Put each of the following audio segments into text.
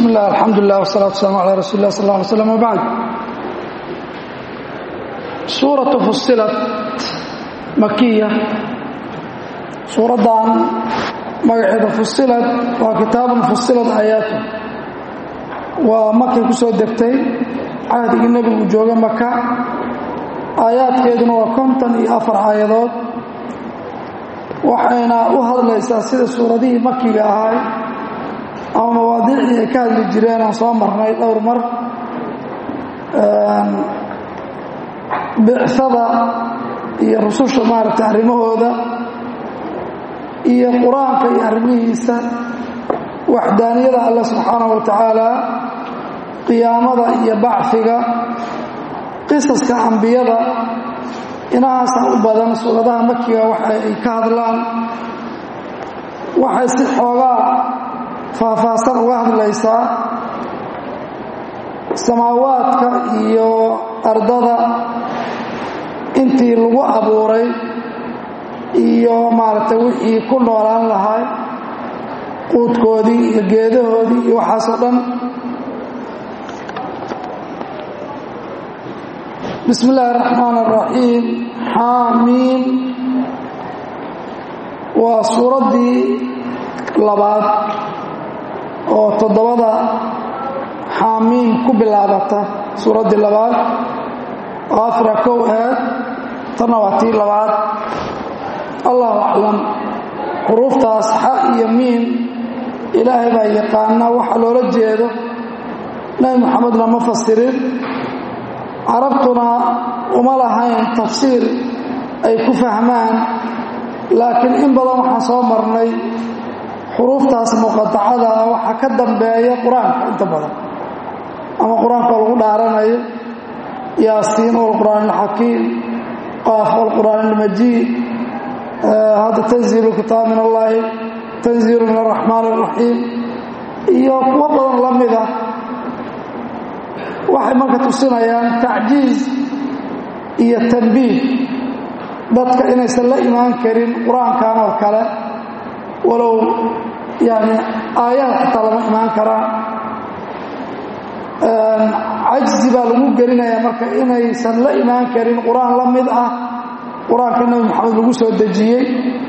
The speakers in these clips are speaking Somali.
bismi illah alxamdulilah wsalaatu waslaam calaa rasuuli lah sal lla alay slam wbacd suuratu fusilat makiya suuraddan magaceeda fusilat waa kitaabun fusilat aayaatu waa makay ku soo degtay cahdigii nebigu jooga maka aayaadkeeduna waa konton iyo afar aayadood waxayna u hadlaysaa sida suuradihii makiga ahay ama mawaadiicii ay ka hadli jireen aan soo marnay dhowr mar bicsada iyo rususha maaragtay arrimahooda iyo qur-aanka iyo arrimihiisa waxdaaniyada alle subxaanahu wa tacaala qiyaamada iyo bacfiga qisaska ambiyada inahaasa u badan suuradaha makiga waxa ay ka hadlaan waxay si xoogaa faahfaahsan uga hadlaysaa samaawaadka iyo ardada intii lagu abuuray iyo maaragtay wixii ku noolaan lahay quudkoodii iyo geedahoodii iyo waxaasoo dhan bismi illaahi araxmaan araxiim xaamiim waa suuraddii labaad oo toddobada xaamiim ku bilaabata suuraddii labaad oo afra kow aheed tanna waa tii labaad allahu aclam xuruuftaas xa iyo miim ilaahay baa yaqaana waxa loola jeedo nebi moxamedna ma fasirin carabtuna uma lahayn tafsiir ay ku fahmaan laakiin in badan waxaan soo marnay xuruuftaas muqadacada ah waxaa ka dambeeya qur-aanka inta badan ama qur-aanka oo lagu dhaaranayo yaasiin walqur'aan alxakiim qaaf walqur'aan almajiid hadda tanziilu kitaab min allaahi tanziilu min araxmaan araxiim iyo kuwo badan la mida waxay marka tusinayaan tacjiiz iyo tanbiih dadka inaysan la imaan karin qur-aankan oo kale walow yani aayaad xitaa lama imaan karaan cajzi baa lagu gelinayaa marka inaysan la imaan karin qur-aan la mid ah qur-aanka nebi moxamed lagu soo dejiyey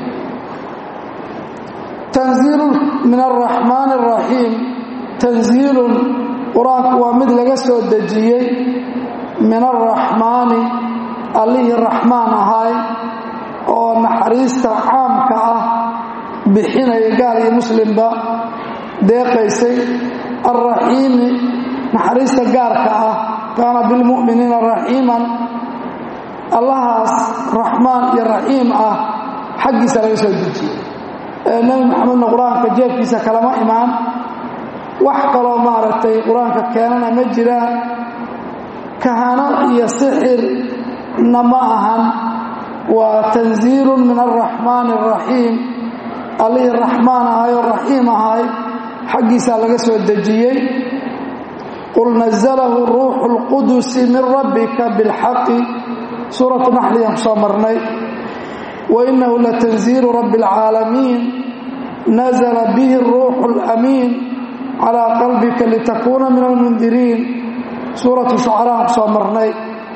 tanziilu min araxmaan araxiim tanziilun qur-aanku waa mid laga soo dejiyey min araxmaani allihii raxmaan ahay oo naxariista caamka ah bixinaya gaal iyo muslimba deeqaysay alraxiimi naxariista gaarka ah kaana bilmu'miniina raxiiman allahaas raxmaan iyo raxiim ah xaggiisa laga soo dejiyey ee nebi moxamedna qur-aanka jeefkiisa kalama imaan wax kaloo maaragtay qur-aanka keenana ma jiraan kahano iyo sixirna ma ahan waa tanziilun min alraxmaani araxiim allihii raxmaan ahay oo raxiim ahay xaggiisaa laga soo dejiyey qul nazalahu ruuxu اlqudusi min rabbika biاlxaqi suuratu naxliyaan ku soo marnay wainahu latanziilu rabbi اlcaalamiin nazla bihi اruuxu اlamiin calىa qalbika litakuuna min almundiriin suuratu shucaraan ku soo marnay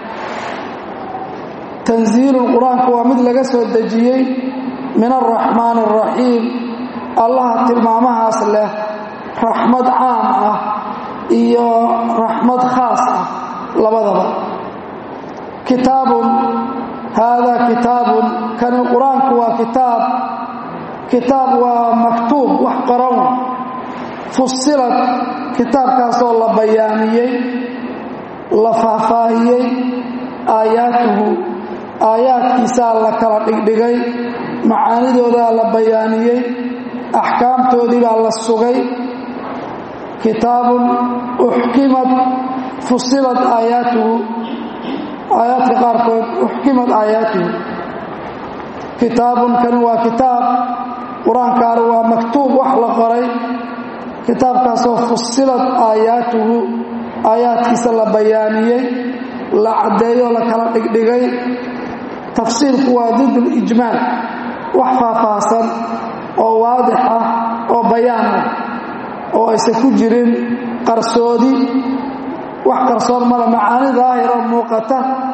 tanziilun qur-aanku waa mid laga soo dejiyey min alraxmaan araxiim allaha tilmaamahaas leh raxmad caam ah iyo raxmad khaas ah labadaba kitaabun haadaa kitaabun kani qur-aanku waa kitaab kitaab waa maktuub wax qoran fusilad kitaabkaasoo la bayaamiyey la faahfaahiyey aayaatuhu aayaadkiisaa la kala dhigdhigay macaanidoodaa la bayaaniyey axkaamtoodii baa la sugay kitaabun uxkimad fusilad aayaatuhu aayaadka qaarkood uxkimad aayaatuhu kitaabun kani waa kitaab qur-aankaana waa maktuub wax la qoray kitaabkaasoo fusilad aayaatuhu aayaadkiisa la bayaaniyey la caddeeyoo la kala dhigdhigay tafsiirku waa did lijmaal wax faahfaahsan oo waadix ah oo bayaan ah oo aysan ku jirin qarsoodi wax qarsoon male macaani daahira muuqata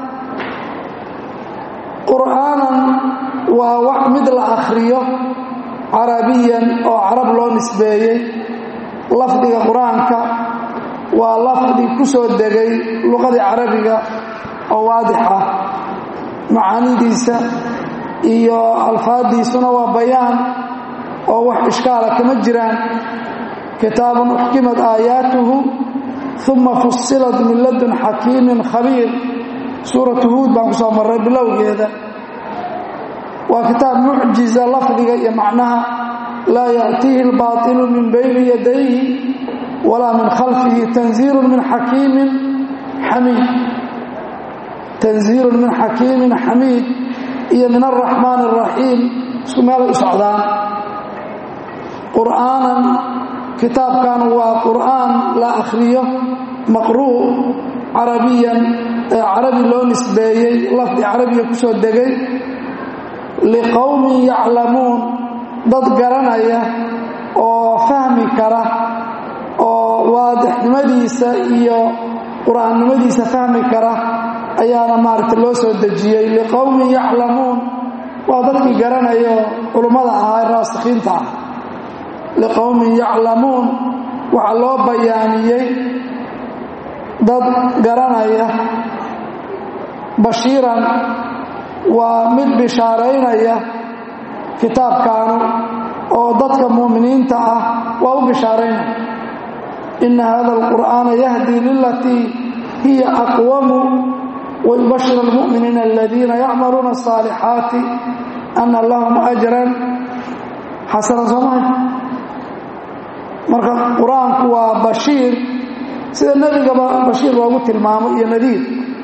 qur'aanan waa wax mid la akhriyo carabiyan oo carab loo nisbeeyey lafdiga qur-aanka waa lafdi ku soo degay luqadii carabiga oo waadix ah macaanidiisa iyo alfaaddiisuna waa bayaan oo wax ishkaala kama jiraan kitaabun uxkimat aayaatuhu uma fusilat min ladun xakiimin khabiir suuratu huud baan ku soo marray bilowgeeda waa kitaab mucjiza lafdiga iyo macnaha laa ya'tiihi albaatilu min bayni yadayhi walaa min khalfihi tanziilun min xakiimin xamiid tanziilun min xakiimin xamiid iyo min alraxmaan araxiim isku meelay u socdaan qur'aanan kitaabkan waa qur'aan la akhriyo maqruu carabiyan ee carabi loo nisbeeyey lafdi carabiga ku soo degay liqowmin yaclamuun dad garanaya oo fahmi kara oo waadixnimadiisa iyo qur'aannimadiisa fahmi kara ayaana maaragta loo soo dejiyey liqowmin yaclamuun waa dadkii garanaya oo culummada ahaa ee raasikhiinta ah liqowmin yaclamuun waxaa loo bayaaniyey dad garanaya bashiiran waa mid bishaaraynaya kitaabkaanu oo dadka mu'miniinta ah waa u bishaaraynaya ina hada alqur'aana yahdii lilatii hiya aqwamu wayubashir almu'miniina aladiina yacmaluuna asaalixaati ana lahum ajran xasanan soomahay marka qur-aanku waa bashiir sida nebigaba bashiir loogu tilmaamo iyo nadiir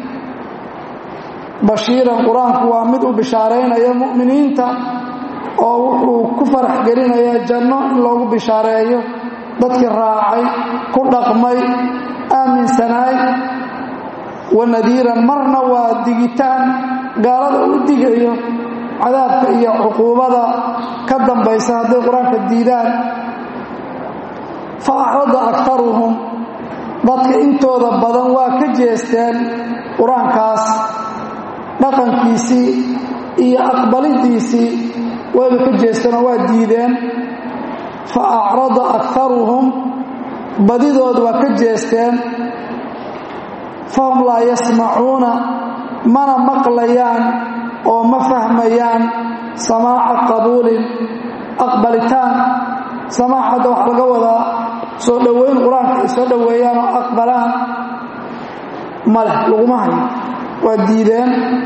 bashiiran qur-aanku waa mid u bishaaraynaya mu'miniinta oo wuxuu ku farax gelinayaa janno in loogu bishaareeyo dadkii raacay ku dhaqmay aaminsanaay wa nadiiran marna waa digitaan gaalada u digayo cadaabka iyo cuquubada ka dambaysa hadday qur-aanka diidaan fa acrada aktaruhum dadka intooda badan waa ka jeesteen qur-aankaas dhaqankiisii iyo aqbalidiisii wayba ka jeesteenoo waa diideen fa acrada aktaruhum badidood waa ka jeesteen fahum laa yasmacuuna mana maqlayaan oo ma fahmayaan samaaca qabuulin aqbalitaan samaac hadda waxaa laga wadaa soo dhoweyn qur-aanka ay soo dhoweeyaan oo aqbalaan maleh laguma hayo waa diideen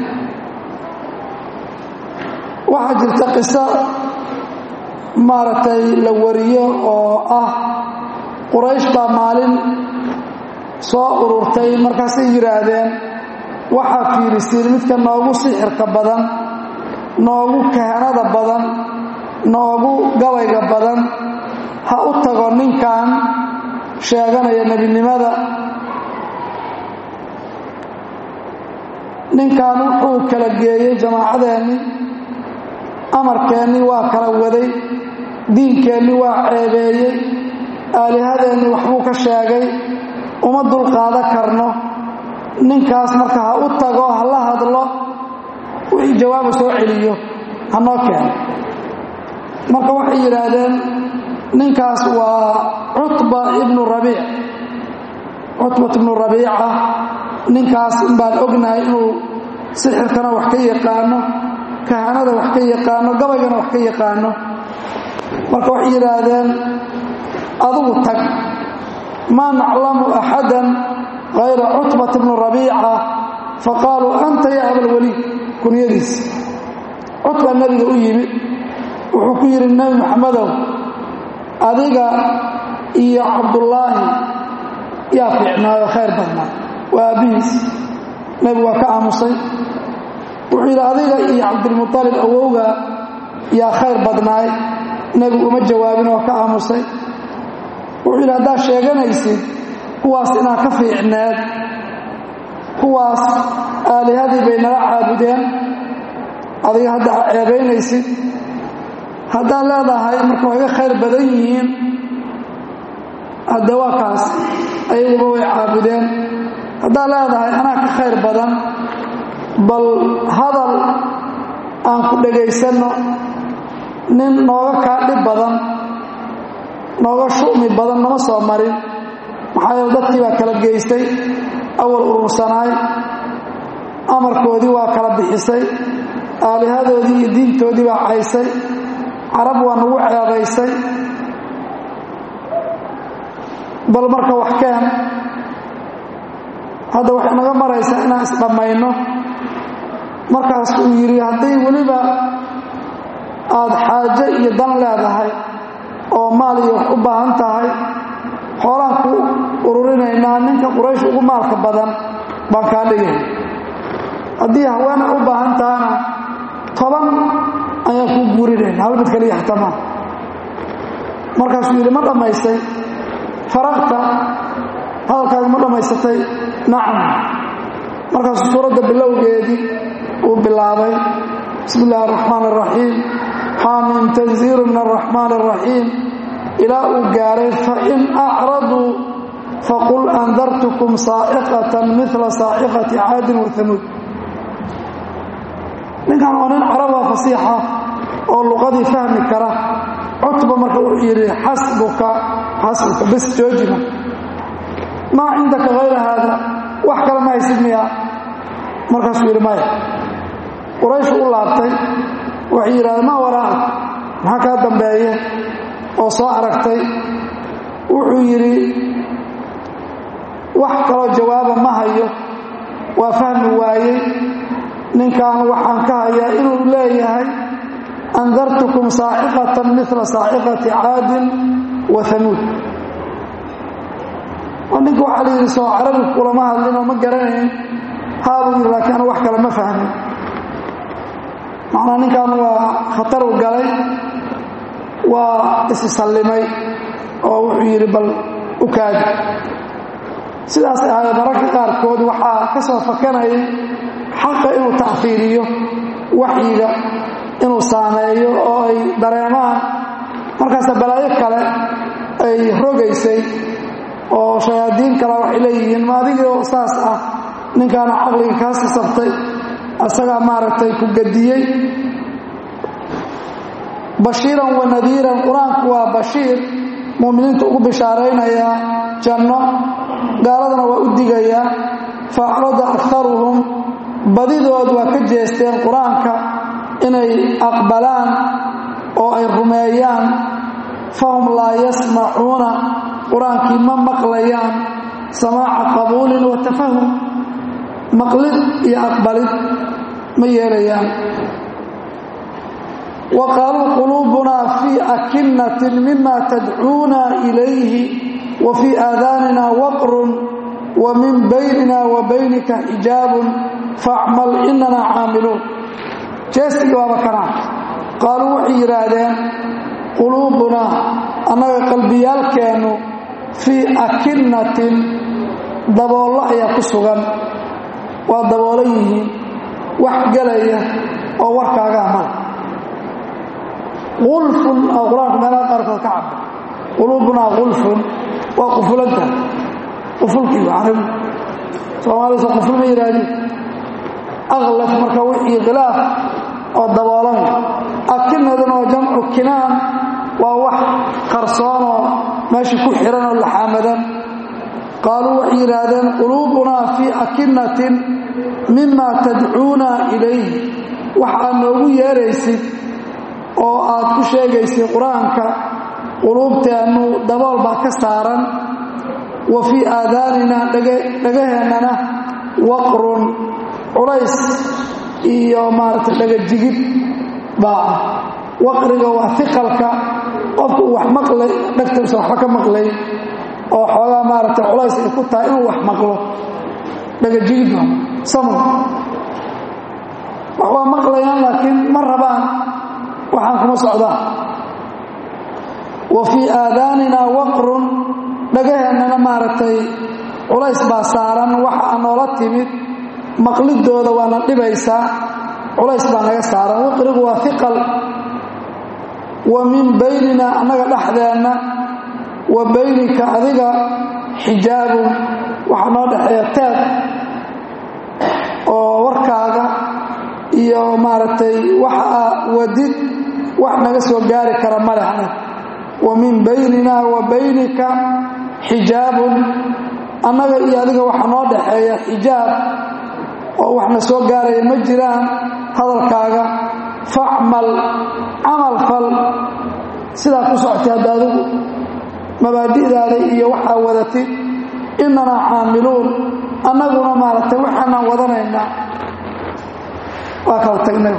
waxaa jirta qiso maaragtay la wariyo oo ah quraysh baa maalin soo ururtay markaasay yidhaahdeen waxaa fiirisiin midka noogu sixirka badan noogu kahanada badan noogu gabayga badan ha u tago ninkan sheeganaya nebinimada ninkan wuxuu kala geeyey jamaacadeennii amarkeennii waa kala waday diinkeennii waa ceebeeyey aalihadeennii waxbuu ka sheegay uma dulqaada karno ninkaas marka ha u tago ha la hadlo wixii jawaaba soo celiyo ha noo keeno marka waxay yidhaahdeen ninkaas waa cutba ibnu rabiic cutbat ibnu rabiica ninkaas inbaan ognahay inuu sixirkana wax ka yaqaano kahanada wax ka yaqaano gabaygana wax ka yaqaano marka waxay yidhaahdeen adugu tag maa naclamu axadan hayra cutbat bnu rabiica faqaaluu anta ya abalwaliid kunyadiis cutba nebiga u yimid wuxuu ku yidhi nebi maxamedow adiga iyo cabdullaahi yaa fiicnaayo khayr badnaa waa aabbihiis nebigu waa ka aamusay wuxuu yidhi adiga iyo cabdilmualib awowga yaa khayr badnaay nebigu uma jawaabin oo ka aamusay wuxuu yidhi haddaad sheeganaysid kuwaas inaad ka fiicneed kuwaas aalihadii bay nala caabudeen adiga hadda a ceebaynaysid haddaad leedahay marka waa iga khayr badan yihiin hadde waa kaas ayaguba way caabudeen haddaad leedahay anaa ka khayr badan bal hadal aan ku dhegaysanno nin nooga kaa dhib badan nooga shu'mi badan nama soo marin maxaa yeele dadkii baa kala geystay awal urursanaay amarkoodii waa kala bixisay aalihadoodii iyo diintoodii baa caysay carab waa nagu ceebaysay bal marka wax keen hadda waxay naga maraysaa inaan isdhammayno markaas uu yidhi haddii weliba aada xaajo iyo dan leedahay oo maal iyo wax u baahan tahay xoolaan ku ururinaynaa ninka quraysh ugu maalka badan baan kaa dhigay haddii haweena u baahan tahana toban ayaan kuu guurinayna hal mid kaliya xatamaa markaasuu yidhi ma dhammaystay faraqta hadalkaaga ma dhammaysatay nacam markaasuu suuradda bilowgeedii uu bilaabay bismi illaahi araxmaan araxiim xaamim tanziilu min araxmaan araxiim ilaa uu gaaray fain acraduu faqul andartukum saaciqatan mila saaciqati caadin wa hamuud ninkan waa nin caraba fasiixa oo luqadii fahmi kara cutba marka wuxuu yidhi xasbuka xasbuka bes joojina maa cindaka hayra haada wax kale ma haysid miya markaasuu yidhi maya qurayshu u laabtay waxay yidhahdeen maa waraa'ak maxaa kaa dambeeye oo soo aragtay wuxuu yidhi wax kaloo jawaaba ma hayo waa fahmi waayey ninkan waxaan ka hayaa inuu leeyahay andartukum saaciqatan mila saaciqati caadin wa hamuud oo ninka waxaa la yidhi soo carabi kulama hadlinoo ma garanayn haabuu yidhi laakiin anu wax kale ma fahmin macnaa ninkan waa khataru galay waa isisallimay oo wuxuu yidhi bal u kaadi sidaasay ahayd mararka qaarkood waxaa ka soo fakanayay xaqa inuu tacfiiriyo waxyiga inuu saameeyo oo ay dareemaan markaasa balaayo kale ay rogaysay oo shayaadiin kale waxay leeyihiin ma adigoo saas ah ninkaana caqliga kaa sasabtay asagaa maaragtay ku gadiyey bashiiran wa nadiiran qur-aanku waa bashiir mu'miniinta ugu bishaaraynayaa janno gaaladana waa u digayaa faacrada akaruhum badidood waa ka jeesteen qur-aanka inay aqbalaan oo ay rumeeyaan fahum laa yasmacuuna qur-aankii ma maqlayaan samaaca qabuulin wa tafahum maqlid iyo aqbalid ma yeelayaan wa qaaluu quluubunaa fii akinatin mima tadcuuna ilayhi wa fii aadaanina waqrun wa min baynina wa baynika xijaabun facmal inana caamiluun jeestigii waaba kanaa qaaluu waxay yidhaahdeen quluubunaa annaga qalbiyaalkeennu fii akinatin daboollo ayaa ku sugan waa daboolan yihiin wax gelaya oo warkaagaa mala ulfun oo qur-aanku meelaha qaarkood ka cabda quluubunaa ulfun waa qufulantaha qufulkii carabi soomaalisa quful ma yidhaahdeen aklaf marka wixii khilaaf oo daboolan akinaduna waa jamcu kinaan waa wax qarsoonoo meesha ku xihan oo laxaamadan qaaluu waxay yidhaahdeen quluubunaa fii akinatin mima tadcuuna ilayh wax aad noogu yeeraysid oo aad ku sheegaysid qur-aanka quluubteennu dabool baa ka saaran wa fii aadaanina dhagaheennana waqrun culays iyo maaragtay dhagajigid baa ah waqriga waa iqalka qofku uu wax maqlay dhagtiisa waxba ka maqlay oo xoogaa maaragtay culays ay ku tahay inuu wax maqlo dhagajigid baa samul wax waa maqlayaan laakiin ma rabaan waxaan kuma socdaan wa fii aadaanina waqrun dhagaheennana maaragtay culays baa saaran waxa aa noola timid maqlidooda waana dhibaysaa culays baa naga saaran waqrigu waa iqal wa min baynina annaga dhexdeenna wa baynika adiga xijaabun waxaa noo dhexeeya teed oo warkaaga iyo maaragtay waxa aa wadid wax naga soo gaari kara malexna wa min baynina wa baynika xijaabun annaga iyo adiga waxaa noo dhexeeya xijaab oo waxna soo gaaraya ma jiraan hadalkaaga facmal camal fal sidaa ku socotay hadda adigu mabaadi'daada iyo waxaa wadatid inanaa caamiluun annaguna maaragtay waxaanaan wadanaynaa waa kala tagnay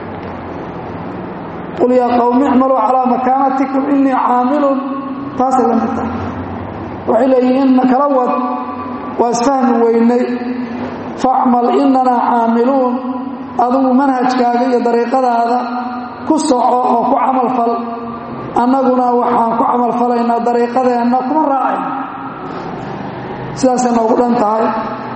qul yaa qowmi icmaluu calaa makaanatikum inii caamilun taasay la mid tahay waxay leeyihiin na kala wad waa isfahmi weynay facmal inanaa caamiluun adigu manhajkaaga iyo dariiqadaada ku soco oo ku camal fal annaguna waxaan ku camal falaynaa dariiqadeenna kuma raacayna sidaasay noogu dhan tahay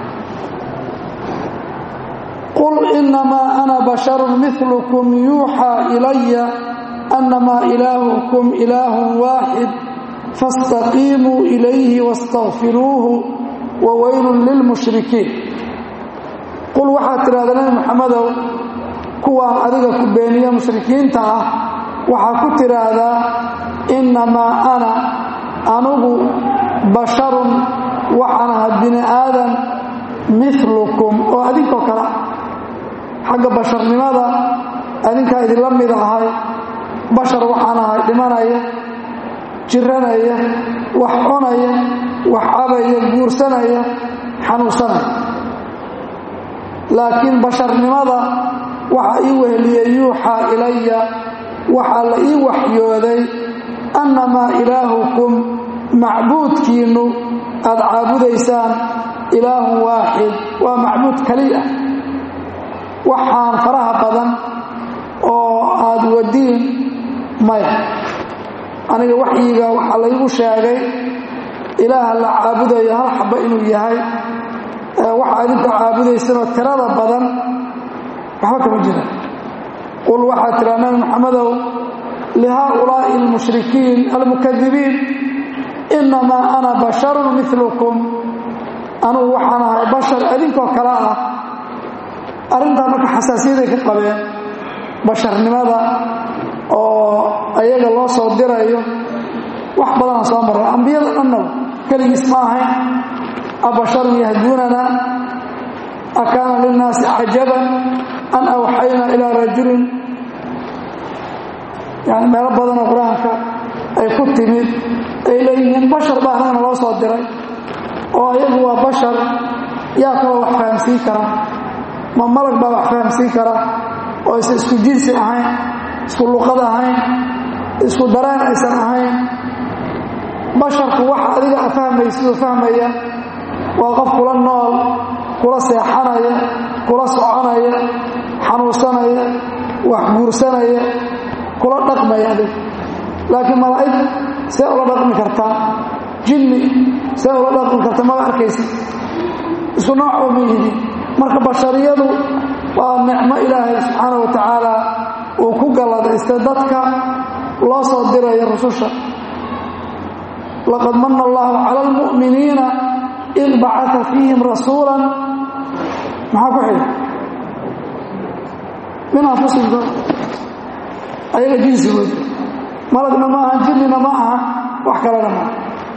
qul inamaa ana basharun milukum yuuxaa ilaya annamaa ilaahukum ilaahun waaxid faاstaqiimuu ilayhi wastakfiruuhu wa weylun lilmushrikiin qul waxaad tidhahda nabi maxamedow kuwaan adiga ku beeniya mushrikiinta ah waxaa ku tidhaahdaa innamaa ana anugu basharun waxaan aha bini aadan milukum oo adinkoo kale xagga basharnimada adinkaa idinla mid ahay bashar waxaan ahay dhimanaya jiranaya wax cunaya wax cabaya guursanaya xanuunsanaya laakiin basharnimada waxaa ii weheliyey yuuxaa ilaya waxaa la ii waxyooday annamaa ilaahukum macbuudkiinnu aad caabudaysaan ilaahun waaxid waa macbuud keliya waxaan faraha badan oo aad wadiin maya aniga waxyiga waxaa laygu sheegay ilaaha la caabudayo hal xaba inuu yahay waxa adinku caabudaysanoo tirada badan waxba kama jira qul waxaad tiraa nabi maxamedow lihaaulaa'i almushrikiin almukadibiin innamaa ana basharun milukum anugu waxaan ahay bashar idinkoo kale ah arrintaa marka xasaasiyaday ka qabeen basharnimada oo ayaga loo soo dirayo wax badanaa soo marra ambiyada dhanna keligiis ma ahayn abasharun yahduunana akaana linnaasi cajaban an awxaynaa ilaa rajulin yani meelo badanoo qur-aanka ay ku timid ay leeyihiin bashar baa anagana loo soo diray oo ayagu waa bashar yaa kaloo wax fahamsiin kara ma malag baa wax fahamsiin kara oo aysan isku jinsi ahayn isku luqad ahayn isku dareen aysan ahayn basharku waxa adiga a fahmaysiduu fahmaya waa qof kula nool kula seexanaya kula soconaya xanuunsanaya wax guursanaya kula dhaqmaya adig laakiin malaa'ig see ula dhaqmi kartaa jinni see ula dhaqmi karta maba arkaysid isku noocba ma yihiin marka bashariyadu waa nicmo ilaahay subxaana wa tacaala uu ku galladaystay dadka loo soo diraya rususha laqad mana allahu cala almu'miniina id bacaa fiihim rasuula maxaa ku xidha min anfusihim ayaga jinsigood malagna ma aha jinnina ma aha wax kalena maaha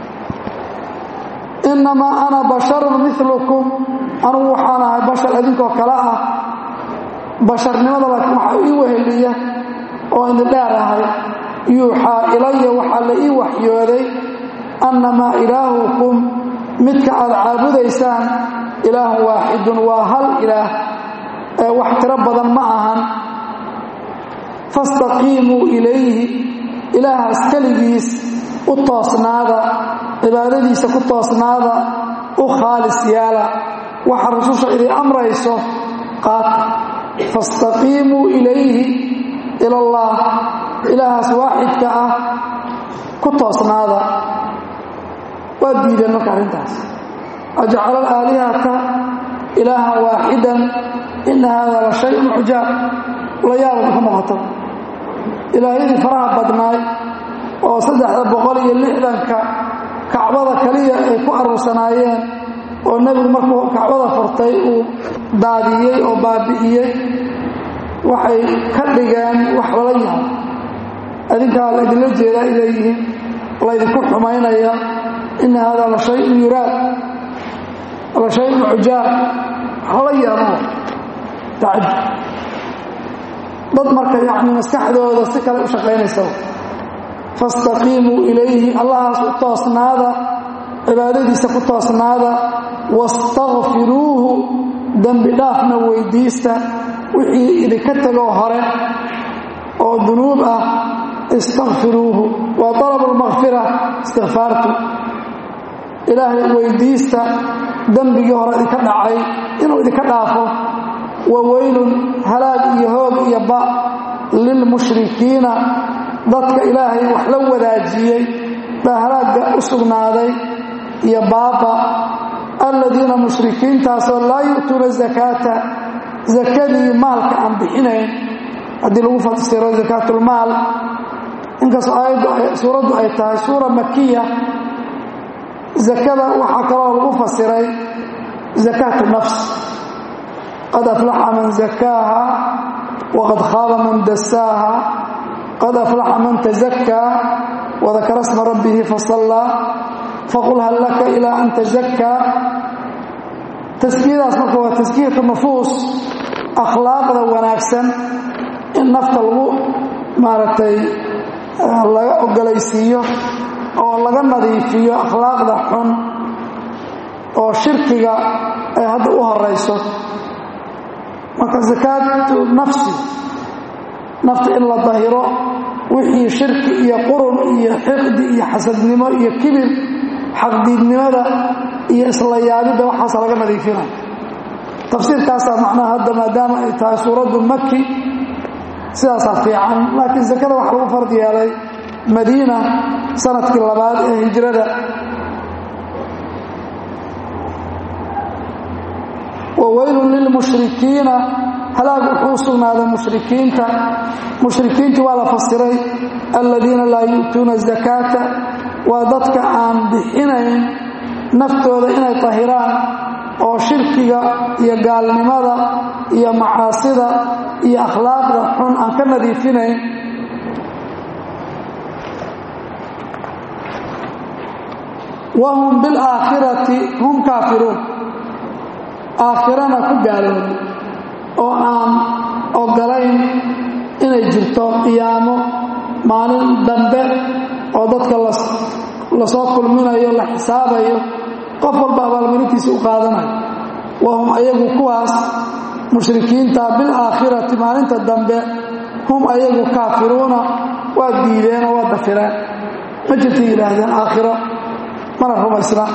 innamaa ana basharun milukum anugu waxaan ahay bashar idinkoo kale ah basharnimada laakiin waxaa ii weheliya oo idin dheer ahay yuuxaa ilaya waxaa la ii waxyooday annamaa ilaahukum midka aad caabudaysaan ilaahun waaxidun waa hal ilaah ee wax tiro badan ma ahan fastaqiimuu ilayhi ilaahaas keligiis u toosnaada cibaadadiisa ku toosnaada u khaalis yaala waxa rususha idin amrayso qaata fastaqiimuu ilayhi ila allah ilaahaas waaxidka ah ku toosnaada waa diideen marka arrintaas ajcala alaalihata ilaahan waaxidan ina hada la shayun cujaab la yaabad ka muuqato ilaahyadii faraha badnaay oo saddexda boqol iyo lixdanka kacbada kaliya ay ku aruursanaayeen oo nebigu markuu kacbada furtay uu daadiyey oo baabi'iyey waxay ka dhigeen wax lala yaabo adinkaa laydinla jeedaa ay leeyihiin laydinku xumaynaya ina haadaa la shayun yuraad la shayun cujaab hala yaabo tacajub dad marka yacni maskaxdooda si kale u shaqaynaysa fastaqiimuu ilayhi allahaas u toosnaada cibaadadiisa ku toosnaada wastakfiruuhu dembi dhaafna weydiista wixii idinka tegoo hore oo dunuub ah istakfiruuhu waa talabu lmakfira istikfaartu ilaahay weydiista dembigii hore idinka dhacay inuu idinka dhaafo wa weylun halaag iyo hoog iyo ba lilmushrikiina dadka ilaahay wax la wadaajiyey baa halaagga u sugnaaday iyo baaba aladiina mushrikiintaasoo laa yu'tuuna zakaata zakadii maalka aan bixinayn haddii lagu fasiro zakaatulmaal inkastoo aayaddu suuraddu ay tahay suura makiya zakada waxaa kaloo lagu fasiray zakaatu nafs qad aflaxa man zakaaha waqad khaaba man dasaaha qad aflaxa man tazakaa wadakara sma rabbihi fasallaa faqul hal laka ilaa an tazakaa taskiyadaas marka waa taskiyatu nufuus akhlaaqda wanaagsan in nafta lagu maaragtay laga ogolaysiiyo oo laga nadiifiyo akhlaaqda xun oo shirkiga ay hadda u horayso marka zakaatu nafsi nafta in la dahiro wixii shirki iyo qurun iyo xiqdi iyo xasadnimo iyo kibir xaqdiidnimada iyo isla yaabidda waxaas laga nadiifina tafsiirkaasaa macnaha hadda maadaama ay tahay suuraddu maki sidaasaa fiican laakiin sakada waxaa lagu fard yeelay madiina sanadkii labaad ee hijrada wa weylun lilmushrikiina halaag wuxuu u sugnaaday mushrikiinta mushrikiintii waa la fasiray aladiina laa yu'tuuna zakaata waa dadka aan bixinayn naftooda inay tahiraan oo shirkiga iyo gaalnimada iyo macaasida iyo akhlaaqda xun aan ka nadiifinayn wahum bilaakhirati hum kaafiruun aakhirana ku gaaloobay oo aan ogolayn inay jirto qiyaamo maalin dambe oo dadka lasoo kulminayo la xisaabayo qof walba abaalmarintiisa u qaadanayo wahum ayagu kuwaas mushrikiinta bilaakhirati maalinta dambe hum ayagu kaafiruuna waa diideen oo waa dafireen ma jirtay yidhaahdeen aakhiro mana rumaysna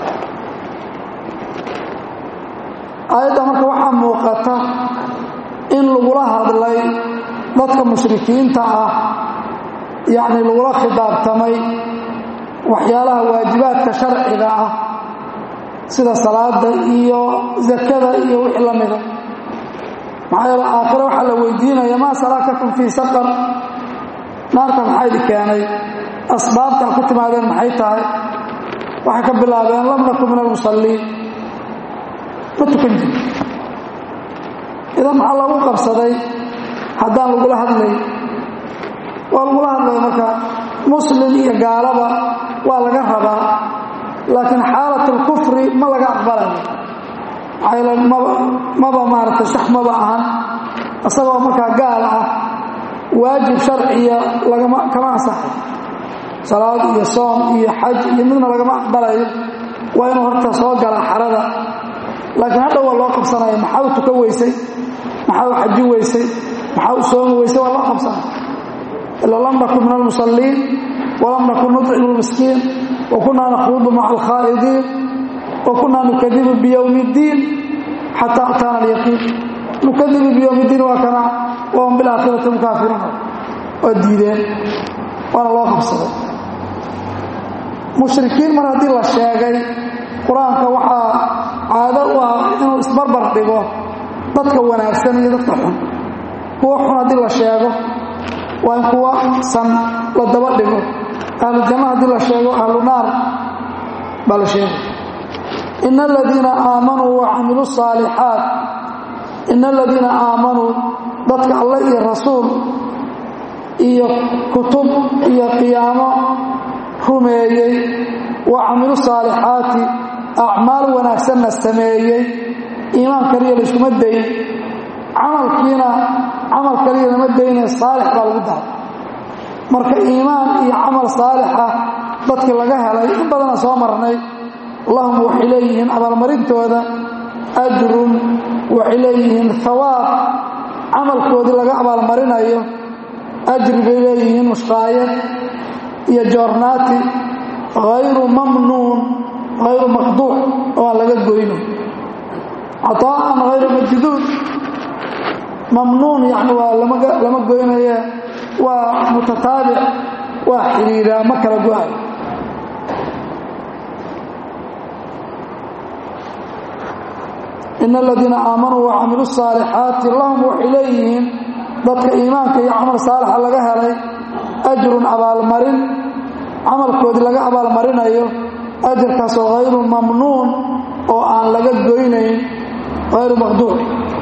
aayadda marka waxaa muuqata in lagula hadlay dadka mushrikiinta ah yacni lagula khidaabtamay waxyaalaha waajibaadka sharciga ah sida salaada iyo zakada iyo wixii la mida maxaa yeele aakhiro waxaa la weydiinaya maa salakakum fii saqar naarka maxaa idi keenay asbaabta ku timaadeen maxay tahay waxay ka bilaabeen lam naku min almusalliin ma tukan jiri idan maxaa lagu qabsaday haddaan lagula hadlay waa lagula hadlaya marka muslim iyo gaalaba waa laga rabaa laakiin xaalat alkufri ma laga aqbalayo maxaa yeele maba maba maaragtay sax maba ahan isagoo markaa gaal ah waajib sharciya lagama kama ansaxay salaad iyo soom iyo xaj iyo midna lagama aqbalayo waa inuu horta soo galaa xarada laakiin hadhow waa loo qabsanaya maxaa u tukan weysay maxaa u xaji weysay maxaa u soomi weysay waa loo qabsanaya ila lam nakun min almusalliin walam nakun nucimu lmiskiin wa kunaa nakhuudu maca alkhaa'idiin wa kunaa nukadibu biyowmi اddiin xataa ataana alyaqiin nukadibu biyowmi اddiin waa kana wahum bilaakhirati hum kaafiruun waa diideen waana loo qabsaday mushrikiin mar haddii la sheegay qur-aanka waxaa caado u ah inuu isbarbar dhigo dadka wanaagsan iyo dadka xun kuwa xun haddii la sheego waa in kuwa san la daba dhigo ahlu janno haddii la sheego ahlu naar baa la sheegay ina aladiina aamanuu wa camiluu saalixaat ina aladiina aamanuu dadka alle iyo rasuul iyo kutub iyo qiyaamo rumeeyey wa camilu saalixaati acmaal wanaagsanna sameeyey iimaan kaliya layskuma dayn camalkiina camal kaliya lama dayne saalix baa lagu daray marka iimaan iyo camal saalixa dadkii laga helay in badana soo marnay lahum waxay leeyihiin abaalmarintooda ajrun waxay leeyihiin hawaab camalkoodii laga abaalmarinayo ajri bay leeyihiin mushqaayad iyo joornaati hayru mamnuun hayru maqduuc oo aan laga goyno caطaa'an hayru majduud mamnuun yani waa lama goynaye waa mutataabic waa xidhiiraa ma kala go-ay in aladiina aamanuu wa camiluu saalixaati lahum waxay leeyihiin dadka iimaanka iyo camal saalixa laga helay ajrun abaalmarin camalkoodii laga abaalmarinayo ajarkaasoo hayru mamnuun oo aan laga goynayn hayru maqduuc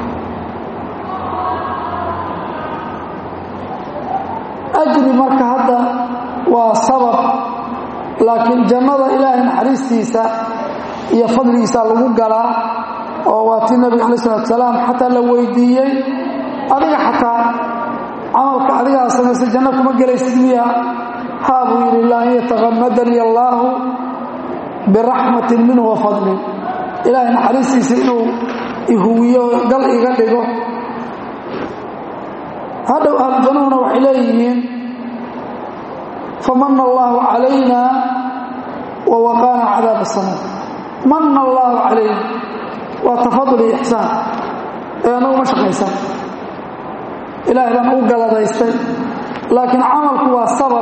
ajri marka hadda waa sabab laakiin jannada ilaahay naxariistiisa iyo fadligiisa lagu galaa oo waa tii nabiga alai salatu salaam xataa la weydiiyey adiga xataa camalka adigaa samaysta janno kuma gelaysid miya haa buu yidhi la an yatakamadani allaahu biraxmatin minhu wa fadlin ilaahay naxariistiisa inuu ihuwiyo gal iga dhigo hadhow ahlujannuhuna waxay leeyihiin famana allaahu calayna wa waqaana cadaab asama mana allaahu calayna waa tafadul iyo ixsaan ee annagu ma shaqaysan ilaahay baan u galadaystay laakiin camalku waa sabab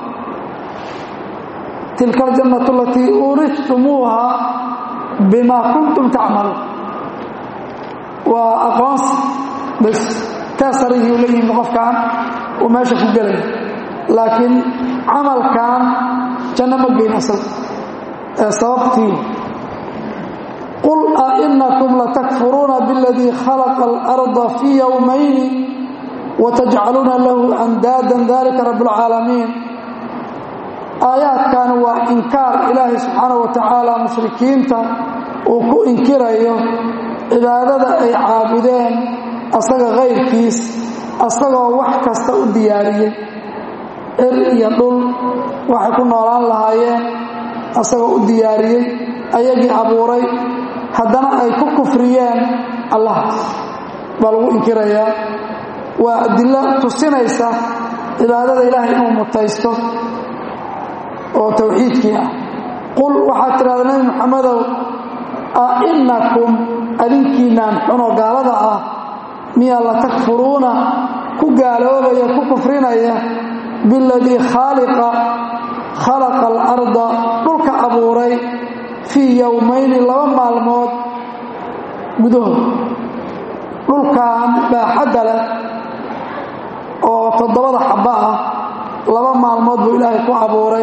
tilka aljannatu alatii uurihtumuuha bima kuntum tacmaluun waa aqoonsi bas taasarihii u leeyihin qofkan uu meesha ku gelaya laakiin camalkan janno ma geyn asaga ee sababtii qul ainakum latakfuruuna biاladii khalaqa اlarda fii yowmayni watajcaluuna lahu andaadan dalika rab اlcaalamiin aayaadkan waa inkaar ilaahay subxaanaه wa tacaala mushrikiinta uu ku inkirayo cibaadada ay caabudeen asaga kayrkiis asagoo wax kasta u diyaariyey cir iyo dhul waxay ku noolaan lahaayeen asagoo u diyaariyey ayagii abuuray haddana ay ku kufriyeen allahaas baa lagu inkirayaa waa adilo tusinaysa cibaadada ilaahay inuu mutaysto oo tawxiidkii ah qul waxaad tidhahda nebi moxamedow a inakum adinkiinaan xunoo gaalada ah miyaa la takfuruuna ku gaaloobaya ku kufrinaya biladii khaaliqa khalaqa alarda dhulka abuuray fii yowmayni laba maalmood gudahood dhulkan baaxadda leh oo toddobada xabba ah laba maalmood buu ilaahay ku abuuray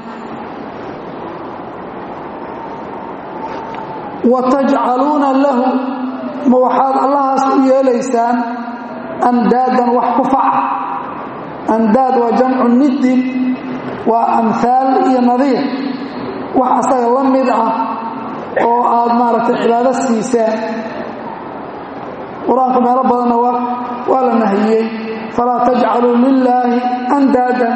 wa tajcaluuna lahu ma waxaad allahaas u yeelaysaan andaadan wax ku faca andaad waa jamcu niddin waa amhaal iyo nadiir wax asaga la mid ah oo aad maaragtay cibaado siiseen qur-aanka meelo badanna waa la nahiyey falaa tajcaluu lilaahi andaadan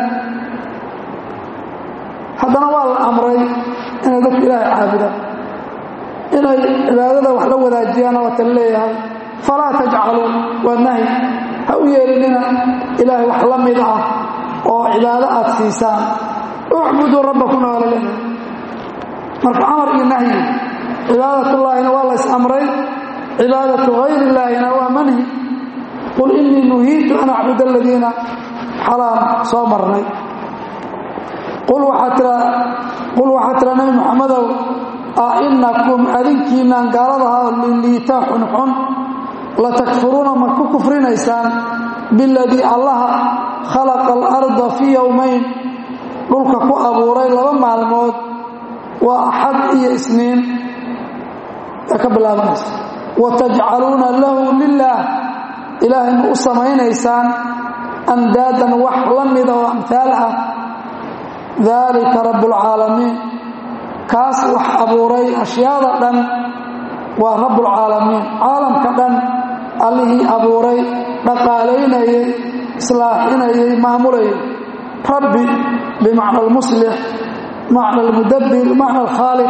haddana waa la amray inay dadku ilaahay caabudaan inay cibaadada wax la wadaajiyaan waa tan leeyahay falaa tajcaluu waa nahyi ha u yeelinina ilaahay wax la mid ah oo cibaado aad siisaan ucbuduu rabbakuna waa la leeyahay marka amar iyo nahyi cibaadatullaahina waa la is-amray cibaadatu hayr illaahina waa manhi qul innii nuhiitu an acbud aladiina xalaam soo marnay qul waxaa tira nabi muxamadow a inakum adinkiinaan gaaladaha liliita xunxun latakfuruuna ma ku kufrinaysaan biladii allaha khalaqa alarda fii yowmayn dhulka ku abuuray laba maalmood waa axad iyo isniin ee ka bilaabanaysa wa tajcaluuna lahu lilaah ilaahay ma u samaynaysaan andaadan wax la mida oo amhaal ah daalika rabbulcaalamiin kaas wax abuuray ashyaada dhan waa rabbulcaalamiin caalamka dhan allihii abuuray dhaqaalaynayay islaaxinayay maamulayay rabbi bimacna almuslix macna almudabbir macna alkhaaliq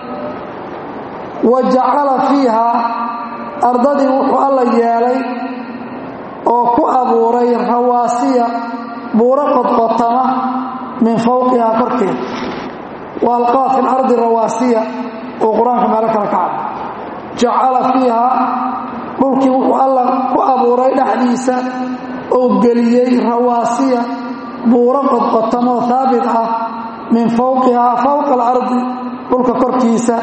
wa jacala fiiha ardadii wuxuu alla yeelay oo ku abuuray rawaasiya buuro qodqotama min fowqihaa korkeeda wa alqaa fi lardi rawaasiya oo qur-aanka meelo kale ka cad jacala fiiha dhulkii wuxuu alla ku abuuray dhexdiisa oo geliyey rawaasiya buuro qodqotamoo haabit ah min fowqihaa fowqa alardi dhulka korkiisa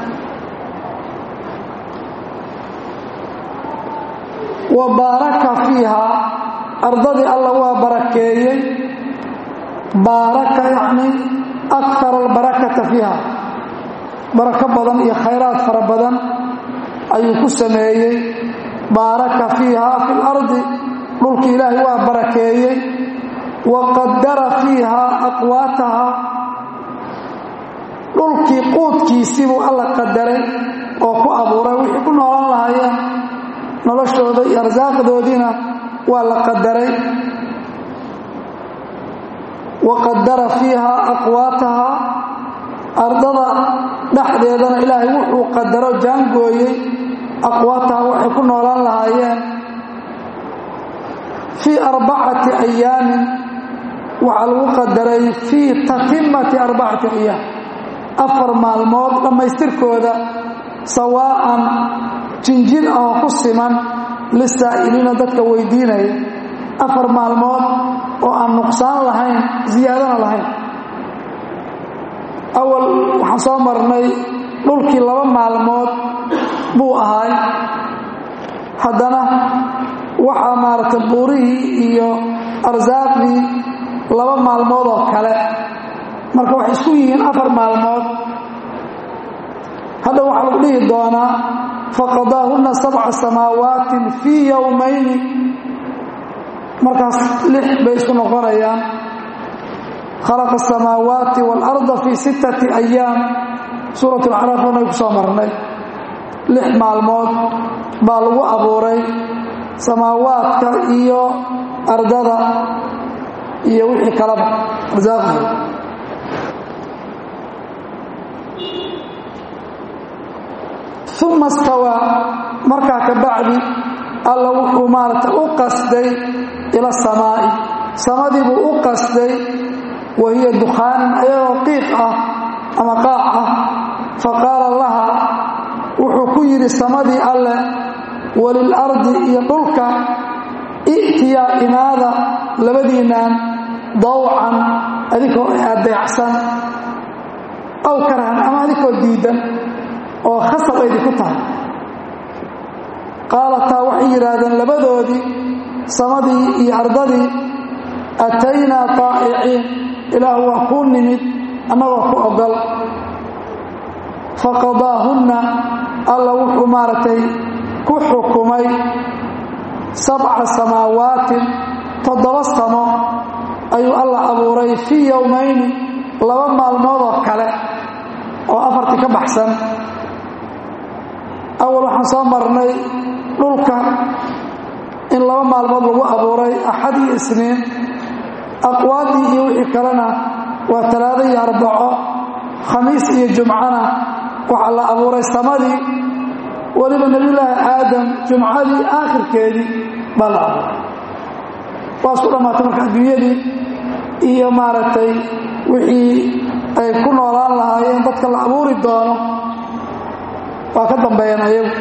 wa baaraka fiiha ardadii alla waa barakeeyey baaraka yacni akara albarakata fiiha barako badan iyo khayraad fara badan ayuu ku sameeyey baaraka fiiha fi lardi dhulki ilaahay waa barakeeyey wa qadara fiiha aqwaataha dhulkii quudkiisiibuu alla qadaray oo ku abuuray wixii ku noolan lahaayeen noloshooda iyo arsaaqdoodiina waa la qadaray wa qadara fiiha aqwaataha ardada dhexdeedana ilaahay wuxuu qadaro jaangooyey aqwaataha waxay ku noolaan lahaayeen fii arbacati ayaamin waxaa lagu qadaray fii tatimati arbacati ayaam afar maalmood dhammaystirkooda sawaa'an jinjin oo ku siman lisaa'iliina dadka weydiinaya afar maalmood oo aan nuqsaan lahayn ziyaadana lahayn awal waxaan soo marnay dhulkii laba maalmood buu ahaay haddana waxaa maaragtay buurihii iyo arsaaqdii laba maalmood oo kale marka waxay isku yihiin afar maalmood hadda waxaa lagu dhihi doonaa faqadaahunna sabca samaawaatin fii yowmayni markaas lix bay isu noqonayaan khalaqa asamaawaati waalarda fii sittati ayaam suurat alcaraaf anay ku soo marnay lix maalmood baa lagu abuuray samaawaadka iyo ardada iyo wixii kalaba arsaaqdooda uma stawaa markaa ka bacdi alla wuxuu maaragtay u qasday ila samaa'i samadii buu u qasday wa hiya dukhaanin ayagoo qiiq ah ama qaac ah fa qaala laha wuxuu ku yidhi samadii alleh walilardi iyo dhulka i'tiyaa imaada labadiinaan dawcan adikoo adeecsan aw karahan ama adikoo diidan oo khasab ay idinku tahay qaalataa waxay yidhaahdeen labadoodii samadii iyo ardadii ataynaa taa'iciin ilaahu waa kuu nimid annagoo ku ogol faqadaahunna alla wuxuu maaragtay ku xukumay sabca samaawaatin toddoba samo ayuu alla abuuray fii yowmayni laba maalmood oo kale oo afartii ka baxsan awal waxaan soo marnay dhulka in laba maalmood lagu abuuray axad iyo isniin aqwaadii iyo wixii kalena waa talaado iyo arbaco khamiis iyo jumcana waxaa la abuuray samadii weliba nebiyulaahi aadam jumcadii aakhirkeedii baa la abuuray waa isku dhammaatay marka adduunyadii iyo maaragtay wixii ay ku noolaan lahaayeen dadka la abuuri doono waa ka dambeeyeen ayagu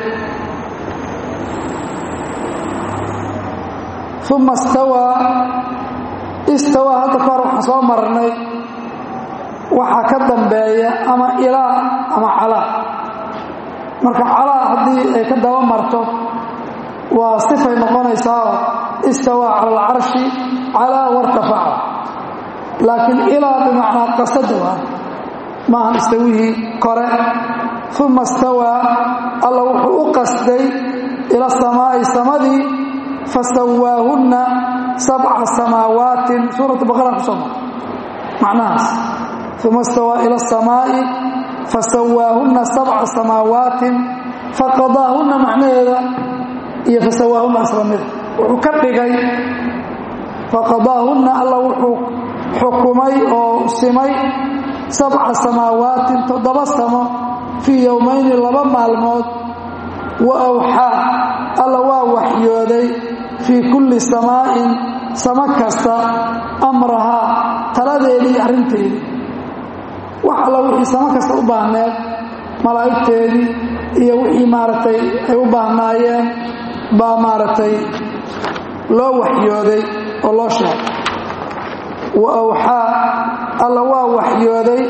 uma stawaa istawaa hadda ka hor waxaan soo marnay waxaa ka dambeeya ama ilaa ama calaa marka calaa haddii ay ka daba marto waa sifay noqonaysaao istawaa cala alcarshi calaa wartafaca laakiin ilaa bimacnaa qasada waa maahan istawihii kore uma istawaa alla wuxuu u qasday ila samaa'i samadii fasawaahunna sabca samaawaatin suuratu baqara ku soo mara macnahaas uma istawaa ila asamaa'i fasawaahunna sabca samaawaatin faqadaahunna macnaheeda iyo fasawaahunna islamida wuxuu ka dhigay faqadaahunna alla wuxuu xukumay oo simay sabca samaawaatin toddoba samo fii yowmayni laba maalmood wa awxaa alla waa waxyooday fii kulli samaa'in samo kasta amrahaa taladeedii iyo arrinteedii wax alla wixii samo kasta u baahneed malaa'igteedii iyo wixii maaragtay ay u baahnaayeen baa maaragtay loo waxyooday oo loo sheegay wa awxaa alla waa waxyooday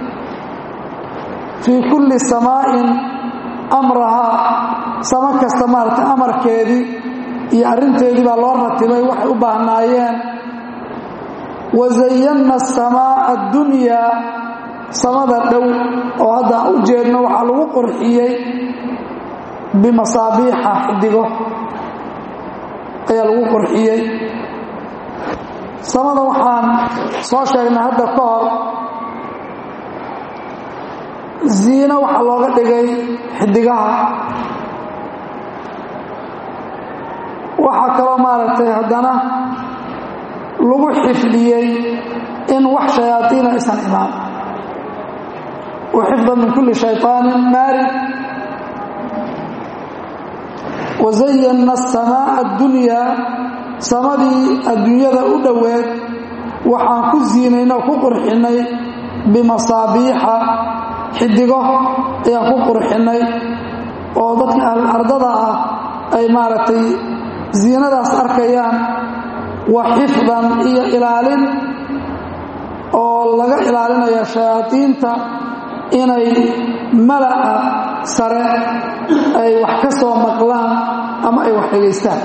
fii kulli samaa'in amrahaa samo kasta maaragtay amarkeedii iyo arrinteedii baa loo ratibay waxay u baahnaayeen wa zayanna asamaa'a addunyaa samada dhow oo hadda aan u jeedno waxaa lagu qurxiyey bimasaabiixa xidigo ayaa lagu qurxiyey samada waxaan soo sheegnay hadda ka hor ziino waxaa looga dhigay xidigaha waxaa kaloo maaragtay haddana lagu xifdiyey in wax shayaadiina aysan imaan wa xifda min kulli shayطaanin maarid wazayanna asamaa'a addunyaa samadii adduunyada u dhoweed waxaan ku ziinaynay oo ku qurxinnay bimasaabiixa xidigo ayaan ku qurxinnay oo dadka ahlulardada ah ay maaragtay ziinadaas arkayaan wa xifdan iyo ilaalin oo laga ilaalinaya shayaadiinta inay mala'a sare ay wax ka soo maqlaan ama ay wax dhegaystaan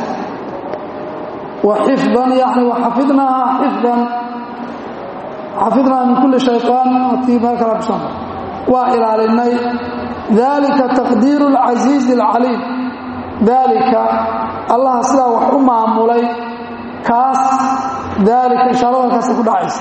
wa xifdan yani waxafidnaaha xifdan xafidnaaha min kulli shayطaan atii meel kala kuso waa ilaalinay dalika taqdiiru اlcasiizi اlcaliim daalika allaha sidaa wax u maamulay kaas daalika ishaarada halkaasa ku dhacaysa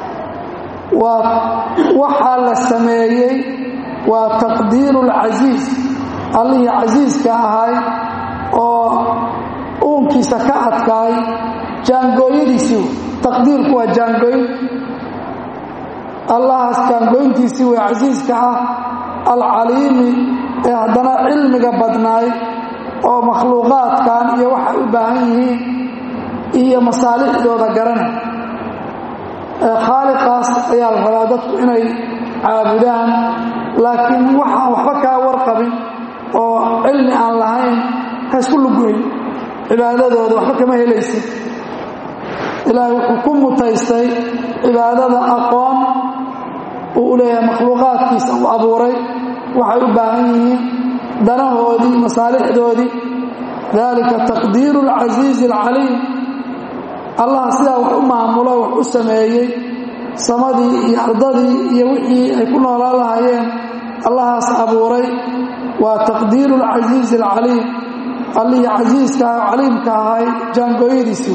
waa waxaa la sameeyey waa taqdiiru اlcasiiz allihii casiiska ahay oo uunkiisa ka adkaay jaangooyadiisii taqdiirku waa jaangooyn allahaas jaangooyntiisii way casiiska ah alcaliimi ee haddana cilmiga badnaay oo makhluuqaadkan iyo waxay u baahan yihiin iyo masaalixdooda garanay ee khaaliqaas ayaa la rabaa dadku inay caabudaan laakiin waxaan waxba kaa warqabin oo cilmi aan lahayn ha isku luguyn cibaadadooda waxba kama helaysid ilaahay wuxuu ku mutaystay cibaadada aqoon uu u leeyahay makhluuqaadkiisa uu abuuray waxay u baahan yihiin danahoodii masaalixdoodii dalika taqdiiru alcasiizi alcaliim allah sidaa wax u maamulo wax u sameeyey samadii iyo ardadii iyo wixii ay ku noolaan lahaayeen allahaas abuuray waa taqdiiru alcasiizi alcaliim allihii casiiska ah caliimka ahay jaangooyadiisii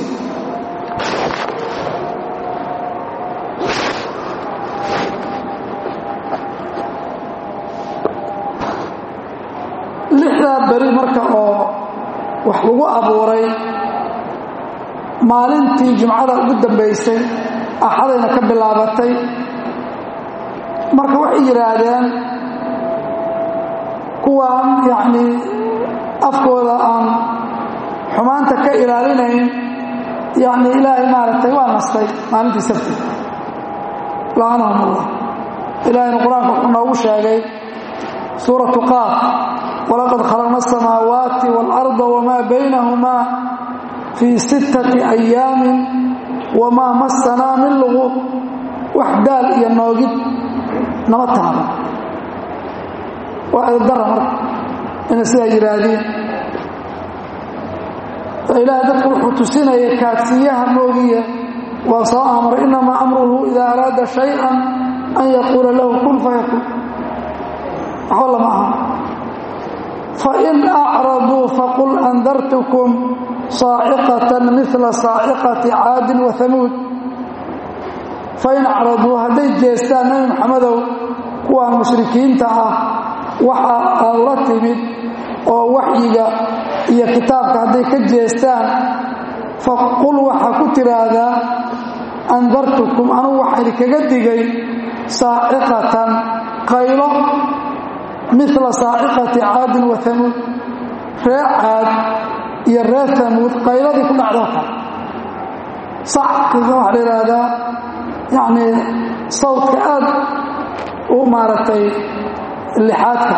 lixdaa beri marka oo wax lagu abuuray maalintii jumcada ugu dambaysay axadayna ka bilaabatay marka waxay yidhaahdeen kuwaan yacnii afkooda aan xumaanta ka ilaalinayn yacni ilaahay maaragtay waa nastay maalintii sabti lacanahum allah ilaahayna qur-aanka wuxuu noogu sheegay suuratu qaaf walaqad khalaqna asamaawaati waalarda wamaa baynahumaa fii sittati ayaamin wamaa massanaa min luguub wax daal iyo noogid nama taaba waa edabdara marka inay sidaa yidhaahdeen ilaahay dadku wuxuu tusinaya kaadsiiyaha moogiya waa soo amray inamaa amruhu idaa araada shay-an an yaquula lahu kun fayakun andartukum saaciqatan mila saaciqati caadin wa hamuud fain acraduu hadday jeestaan nebi maxamedow kuwaan mushrikiinta ah waxa aad la timid oo waxyiga iyo kitaabka hadday ka jeestaan faqul waxaa ku tiraahdaa andartukum anugu waxaa idinkaga digay saaciqatan qaylo mila saaciqati caadin wa hamuud reer caad iyo reer hamuud qayladii ku dhacdoo kale sackiga waxaa la yidhaahdaa yacnii sawdka aad u maaragtay lixaadka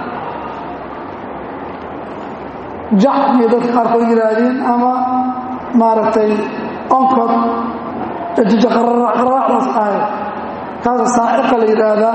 jaxmay dadka qaarkood yidhaahdeen ama maaragtay onkod jijaqararaacdaas ahay kaasa saaciqa la yidhaahdaa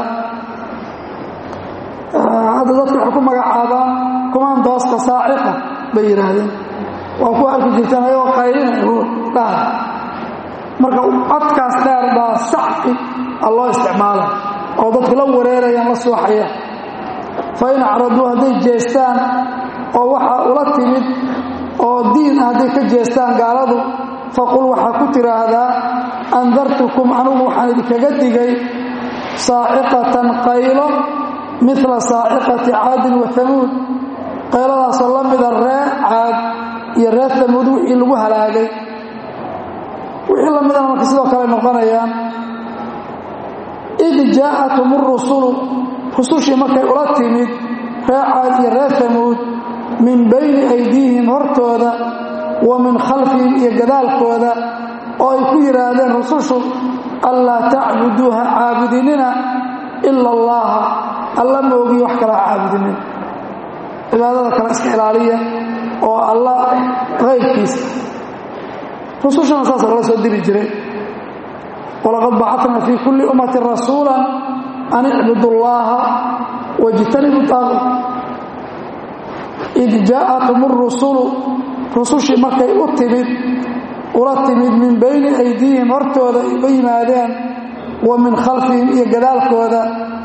hadda dadka waxay ku magacaabaan kumaandooska saaciqa bay yidhaahdeen waa ku arki jirteen ayagoo qaylinay dhaha marka codkaas dheer baa sacqi a loo isticmaala oo dadku la wareerayaan la suuxayaan fa in acraduu hadday jeestaan oo waxaa ula timid oo diin ah hadday ka jeestaan gaaladu faqul waxaa ku tiraahdaa andartukum anugu waxaan idinkaga digay saaciqatan qaylo mila saaciqati caadin wa hamuud qayladaasoo la mida reer caad iyo reer hamuud wixii lagu halaagay wixii la midana marka sidoo kale noqonayaan id jaa'atum urusulu rusushii markay ula timid reer caad iyo reer hamuud min bayni aydiihim hortooda wa min khalfihim iyo gadaalkooda oo ay ku yidhaahdeen rusushu anlaa tacbuduuha caabudinina ila allaha alla moogiyo wax kalaa caabudinin cibaadada kale iska ilaaliya oo alla qaybkiisa rusushana saasa lala soo diri jiray walaqad bacatna fii kulli ummatin rasuula an icbudu llaha wajtanibu taaquut id jaa'atum urusulu rusushii markay u timid ula timid min bayni aydiihim hortooda uga yimaadeen wa min khalfihim iyo gadaalkooda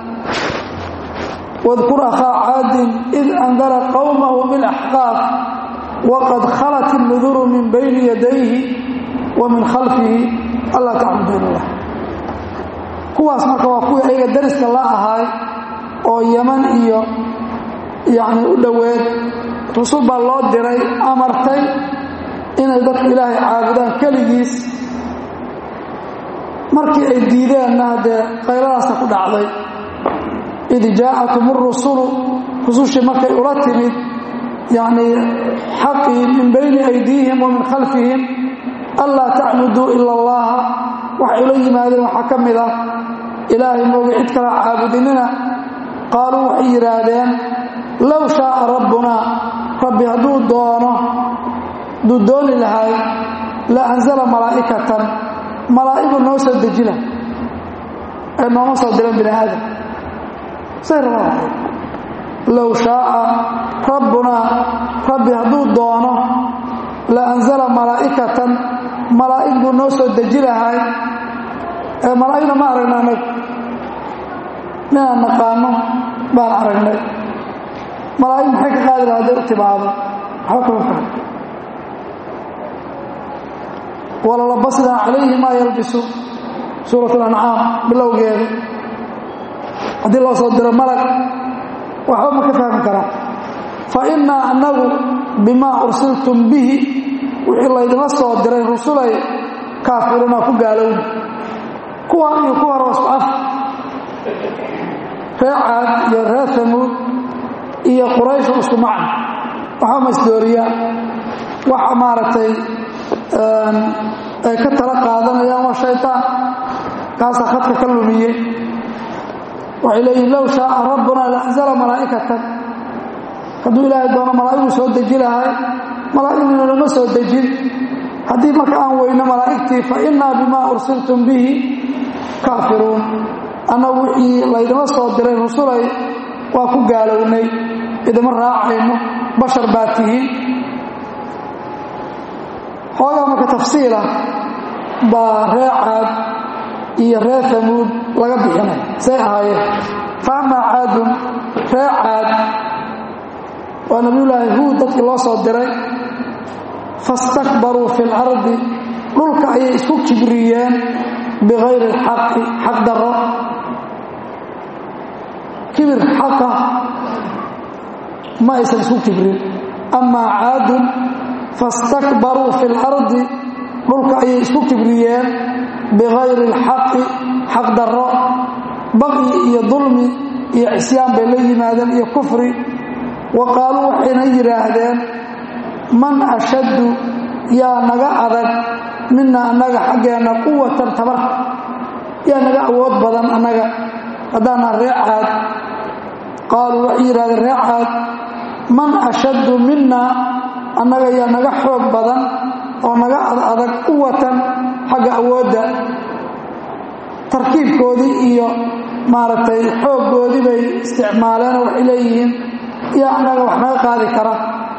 wadkur akhaa caadin id andara qowmahu bilaxqaaf waqad khalat innuduru min bayni yadayhi wa min khalfihi allaa tacbudu ilallah kuwaas marka waa kuwii ayaga dariska la ahaay oo yaman iyo yacni u dhoweed rusul baa loo diray amartay inay dadku ilaahay caabudaan keligiis markii ay diideenna haddee qayladaasa ku dhacday id jaa'atum urusulu rusushii markay ula timid yacnii xaqii min bayni aydiihim wa min khalfihim anlaa tacbuduu ila allaha waxay ula yimaadeen waxaa ka mid ah ilaahay mooga cid kala caabudinina qaaluu waxay yidhaahdeen low shaaa rabbunaa rabbi hadduu doono hadduu dooni lahay la anzala malaa'ikatan malaa'igu noo soo dejila ee nooma soo diran bini aadam say rabaan low shaaa rabbunaa rabbi hadduu doono la anzala malaa'ikatan malaa'ig buu noo soo deji lahay ee malaa'igna ma aragna anagu ninaan naqaano baan aragnay malaa'ig maxay ka qaadi laha hadday u timaado waxba kama fahan walalabasnaa calayhi maa yalbisu suurat alancaam bilowgeeda haddii loo soo diro malag waxba ma ka fahmi karaan fa innaa annagu bimaa ursiltum bihi wixii laydinla soo diray rusulay kaafiruuna ku gaalowna kuwan iyo ku hor wasku af reer caad iyo reer hamuud iyo qurayshu isku macna waxba ma isdooriyaan waxa maaragtay ay ka tala qaadanayaan waa shaytaan kaasaa khadka ka lumiyey waxay leeyihin low shaaa rabbunaa la anzala malaa'ikatan hadduu ilaahay doono malaa'iguu soo deji lahay malaa'igna lama soo dejin haddii marka aan weyno malaa'igtii fa innaa bimaa ursiltum bihi kaafiruun annagu wixii laydima soo diray rusulay waa ku gaalownay idima raacayno bashar baa tihiin xoogaa marka tafsiila baa reer caad iyo reer hamuud laga bixinay say ahaayeen fa amaa caadun reer caad waa nabiyullaahi huud dadkii loo soo diray fastakbaruu fi lardi dhulka ayay isku kibriyeen bikayri alxaqi xaq darro kibir xaqa ma aysan isku kibrin amaa caadun fastakbaruu fi lardi dhulka ayay isku kibriyeen bikayri alxaqi xaq darro baqyi iyo dulmi iyo cisyaan bay la yimaadeen iyo kufri wa qaaluu waxayna yidhaahdeen man ashaddu yaa naga adag mina annaga xaggeenna quwatan tabarka yaa naga awood badan annaga haddaanaa ree caad qaaluu waxay yidhahdeen ree caad man ashaddu mina annaga yaa naga xoog badan oo naga adag quwatan xagga awoodda tarkiibkoodii iyo maaragtay xooggoodii bay isticmaaleenoo waxay leeyihiin yaa annaga wax naga qaadi kara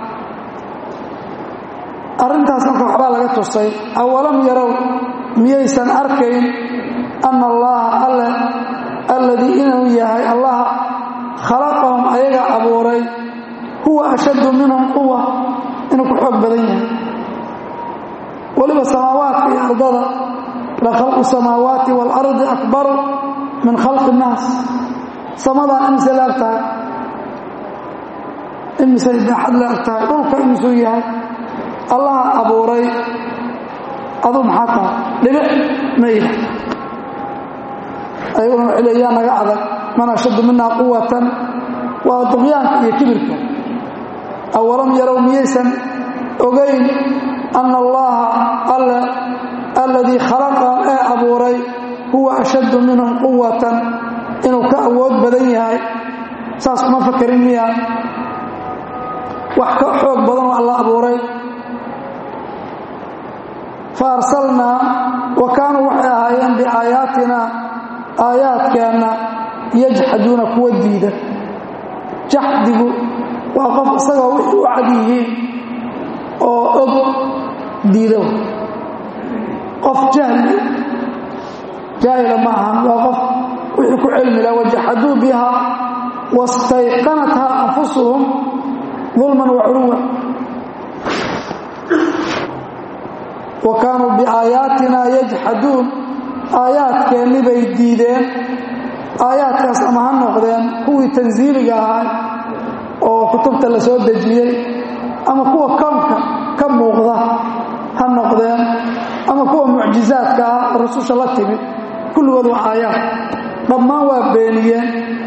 arrintaas marka waxbaa laga tusay awalam yarow miyaysan arkayn anna allaha alle alladii inuu yahay allaha khalaqahum ayaga abuuray huwa ashaddu minhum quwa inuu ku xoog badan yahay weliba samaawaadka iyo ardada la khalqu samaawaati waalardi akbaru min khalqi innaas samadaa imise la ag tahay imisay baaxad la ag tahay dhulka imisuu yahay allaha abuuray aduu maxaa tahay dhibic mayda ayaguna waxay le yaa naga adag man ashaddu minaa quwatan waa duqyaanka iyo kibirka awalam yarow miyaysan ogayn anna allaha alle alladii khalaqahum ee abuuray huwa ashaddu minhum quwatan inuu ka awood badan yahay saas kuma fakerin miya wax ka xoog badan oo alla abuuray fa arsalnaa wa kaanuu waxay ahaayeen biaayaatina aayaadkeenna yajxaduuna kuwa diida jaxdigu waa qof isagoo wixii u cad yihiin oo og diida qof jahli jaahila ma ahan waa qof wixii ku cilmila wajaxaduu biha wastayqanatha anfusuhum dulman wa culuwa wa kaanuu biaayaatina yajxaduun aayaadkeenni bay diideen aayaadkaas ama ha noqdeen kuwii tansiiliga ahaa oo kutubta la soo dejiyey ama kuwa kownka ka muuqda ha noqdeen ama kuwa mucjizaadka ah oo rasusha la timid kulligood waa aayaad dhammaan waa beeniyeen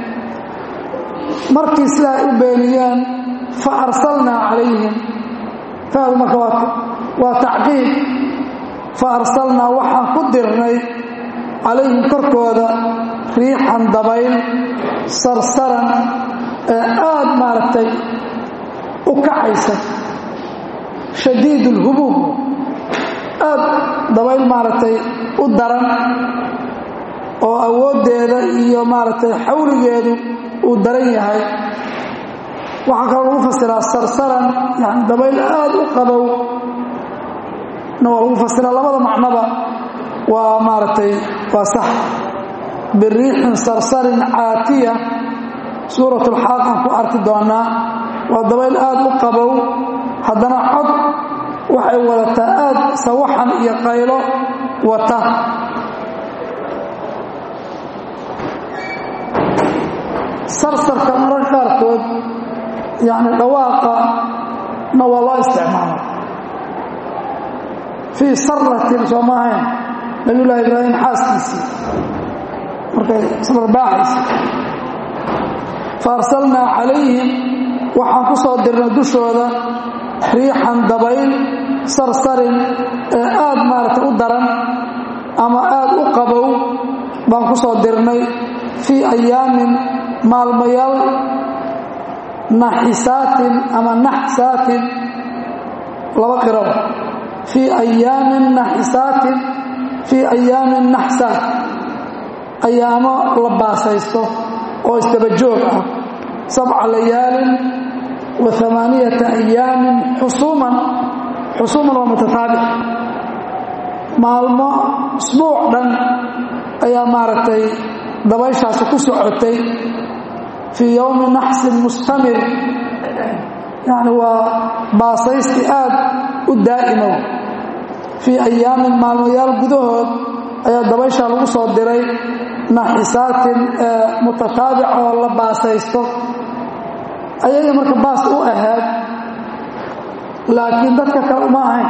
markii sidaa u beeniyeen fa arsalnaa calayhim faadu marka waa tacqiib fa arsalnaa waxaan ku dirnay calayhim korkooda riixan dabayl sarsaran ee aad maaragtay u kacaysa shadiid ulhubuub aad dabayl maaragtay u daran oo awooddeeda iyo maaragtay xawligeedu uu daran yahay waxaa kaloo lagu fasiraa sarsaran yani dabayl aad u qabow na waa lagu fasiraa labada macnoba waa maaragtay waa sax biriixin sarsarin caatiya suurat ulxaaq aan ku arki doonaa waa dabayl aad u qabow haddana cod waxay wadataa aad sawaxan iyo qaylo wata sarsarka mararka qaarkood yani dhawaaqa na waa loo isticmaala fii saratin soo maahayn nabiyullaahi ibraahim xaaskiisii markay sarbaaxaysa fa arsalnaa calayhim waxaan ku soo dirnay dushooda riixan dabayl sarsarin ee aad maaragtay u daran ama aad u qabow baan ku soo dirnay fii ayaamin maalmayaal naxisaatin ama naxsaatin laba qiraba fii ayaamin naxisaatin fii ayaamin naxsaat ayaamo la baasaysto oo isdaba joog ah sabca layaalin wa amaaniyata ayaamin xusuuman xusuuman waa mutataabic maalmo isbuuc dhan ayaa maaragtay dabayshaasi ku socotay fii yowmi naxsin mustamir yani waa baasaysti aad u daa'imow fii ayaamin maalmayaal gudahood ayaa dabayshaa lagu soo diray naxisaatin mutataabic oo la baasaysto ayaga marka baas u ahayd laakiin dadka kale uma ahayn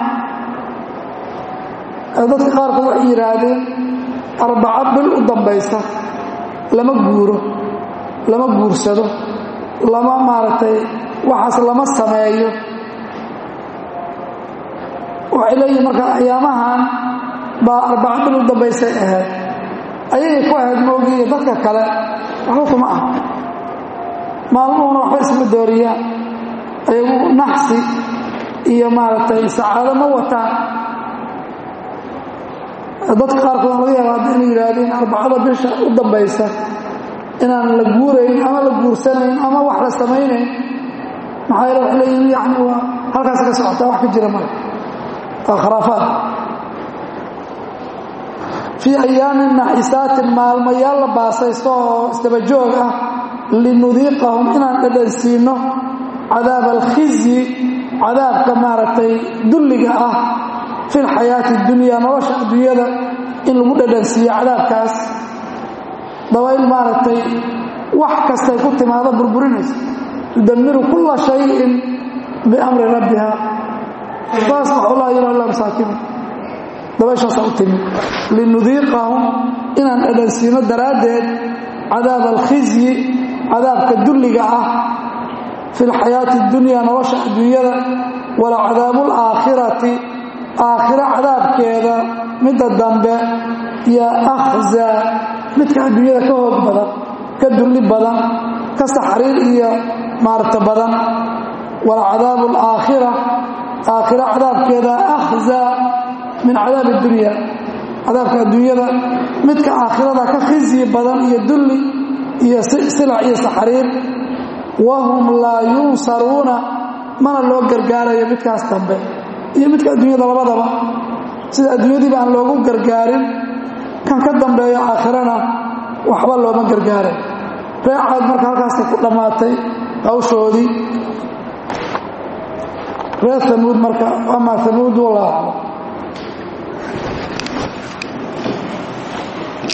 dadka qaarkood waxay yidhaahdeen arbaco bil u dambaysa lama guuro lama guursado lama maaragtay waxaas lama sameeyo waxay leeyihin marka ayaamahan baa arbaco bil u dambaysay ahayd ayagay ku ahayd moogiiyo dadka kale waxba kuma ah maalmuhuna waxba isma dooriyaan ayagu naxsi iyo maaragtay sacaado ma wataan dadka qaarkood laga yaaba hadda inay yidhaahdeen arbacada bisha u dambaysa inaan la guurayn ama la guursanayn ama wax la samaynayn maxaa yeele waxay leeyihin yani waa halkaas ka socotaa wax ka jira male waa khuraafaad fii ayaamin naxisaatin maalmayaal la baasaysto oo isdabajoog ah linudiiqahum inaan dhadhansiinno cadaab alkhizyi cadaabka maaragtay dulliga ah fi lxayaati اdunya nolosha adduunyada in lagu dhadhansiiyo cadaabkaas dabayl maaragtay wax kastay ku timaado burburinaysa tudamiru kula shayin biamri rabbiha faasbaxu laa yura ila masaakiina dabayshaasa u timi linudiiqahum inaan dhadhansiino daraaddeed cadaab alkhizyi cadaabka dulliga ah fi lxayaati اdunya nolosha adduunyada wala cadaabu اlaakhirati aakhiro cadaabkeeda midda dambe yaa akhzaa midka adduunyada ka hoog badan ka dulli badan ka saxriir iyo maarta badan wala cadaabu alaakhira aakhiro cadaabkeeda akhzaa min cadaabi addunya cadaabka adduunyada midka aakhirada ka khizyi badan iyo dulli iyo silac iyo saxriir wahum laa yunsaruuna mana loo gargaarayo midkaas dambe iyo midka adduunyada labadaba sida adduunyadiiba aan loogu gargaarin kan ka dambeeyo aakhirana waxba looma gargaaray reecaad marka halkaasta ku dhammaatay hawshoodii reer amuud marka amaa amuud wallah aclam